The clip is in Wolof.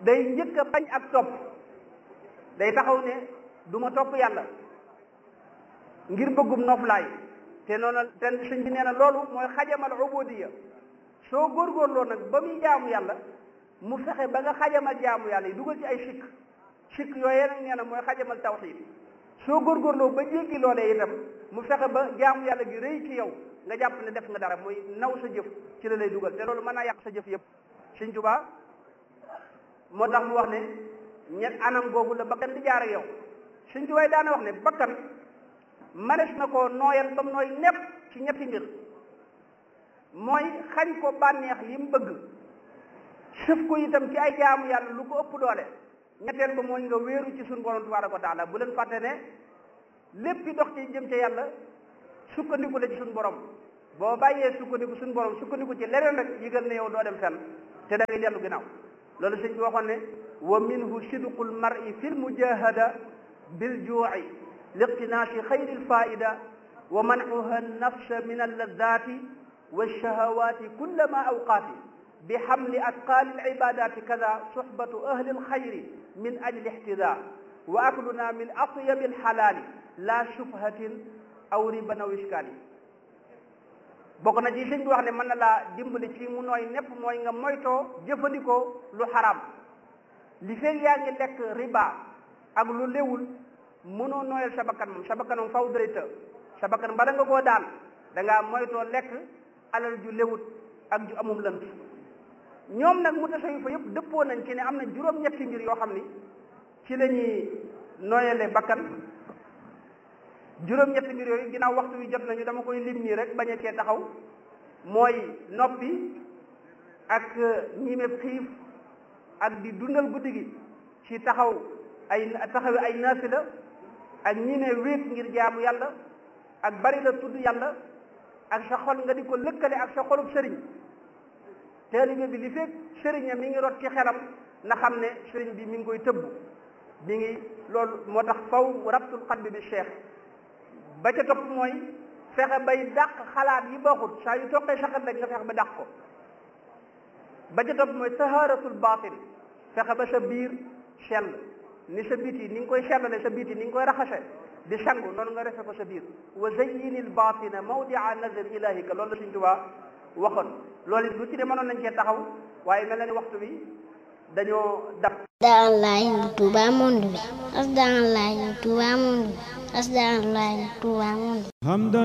day njëkk a bañ ak topp day taxaw ne du ma topp yàlla ngir bëggum noflaay te noonu te sëñ bi nee na loolu mooy xajamal ubudiya soo góorgóorloo nag ba muy jaamu yàlla mu fexe ba nga xajamal jaamu yàlla yi dugal ci ay sikk sikk yooyee nag nee na mooy xajamal tawxiid soo góorgóorloo ba jéggi loolee itam mu fexe ba jaamu yàlla gi rëy ci yow nga jàpp ne def nga dara muy naw sa jëf ci la lay dugal te loolu mën naa yàq sa jëf yëpp sëñ Tuubaa moo tax mu wax ne ñett anam googu la bakkan di jaar ak yow sëñ Tuubaa daana wax ne bakkan manes na ko nooyal ba mu nooy nepp ci ñetti mbir mooy xañ ko bànneex yi mu bëgg sëf ko itam ci ay jaamu yàlla lu ko ëpp doole ñetteel ba mooy nga wéeru ci suñu borom tabaaraka wa taala bu leen fàtte ne lépp dox ci jëm ca yàlla sukkandiku la ci suñu borom boo bàyyee sukkandiku suñu borom sukkandiku ci leneen rek yëgal ne yow doo dem fenn te da ngay dellu ginnaaw loolu sëñ bi waxoon ne wa minhu sidqul mar'i fil mujahada bil juu'i liqtinaasi xayri lfaida wa mancuha nafsa min alladati walshahawati kullama awqaati bi xamli atqaali alcibadati kada suxbatu ahli alxayri min ajli ixtida wa akluna min atyabi alxalaali la shubhatin aw riban aw iskaali bokk na ci sëñ bi wax ne mën na laa dimbali ci mu nooy nepp mooy nga moytoo jëfandikoo lu xaraam li feeg yaa ngi lekk riba ak lu léwul mënoo nooyal sa bakkan moom sa bakkan moom faw dërëta sa bakkan bala nga koo daan da ngaa moytoo lekk alal ju léwut ak ju amum lënt ñoom nag mu tasawi fa yëpp dëppoo nañ ci ne am na juróom-ñetti mbir yoo xam ni ci la ñuy nooyale bakkan juróom-ñetti mbir yooyu ginnaaw waxtu wi jot nañu dama koy lim nii rek bañ a cee taxaw mooy noppi ak ñiimeb xiif ak di dundal guddi gi ci taxaw ay taxawi ay naafila ak ñiime wéet ngir jaamu yàlla ak bari la tudd yàlla ak sa xol nga di ko lëkkale ak sa xolub sëriñ taalibe bi li fekk sëriñam mi ngi rot ci xelam na xam ne sëriñ bi mi ngi koy tëbb mi ngi loolu moo tax faw rabtul qalbi bi cheikh ba ca topp mooy fexe bay dàq xalaat yi baaxut saa yu toqee sa xel rek nga fexe ba dàq ko ba ca topp mooy taharatul batin fexe ba sa biir sell ni sa biti ni nga koy sellale sa biti ni nga koy raxase di sangu noonu nga refe ko sa biir wa zayyinil batina mawdia nazar ilahika loolu la Sëñ Tuubaa waxoon loolu it lu ci de mënoon nañ cee taxaw waaye mel na ni waxtu bi dañoo dab Asdaalahi Touba monde bi Asdaalahi Touba monde bi Asdaalahi Touba monde bi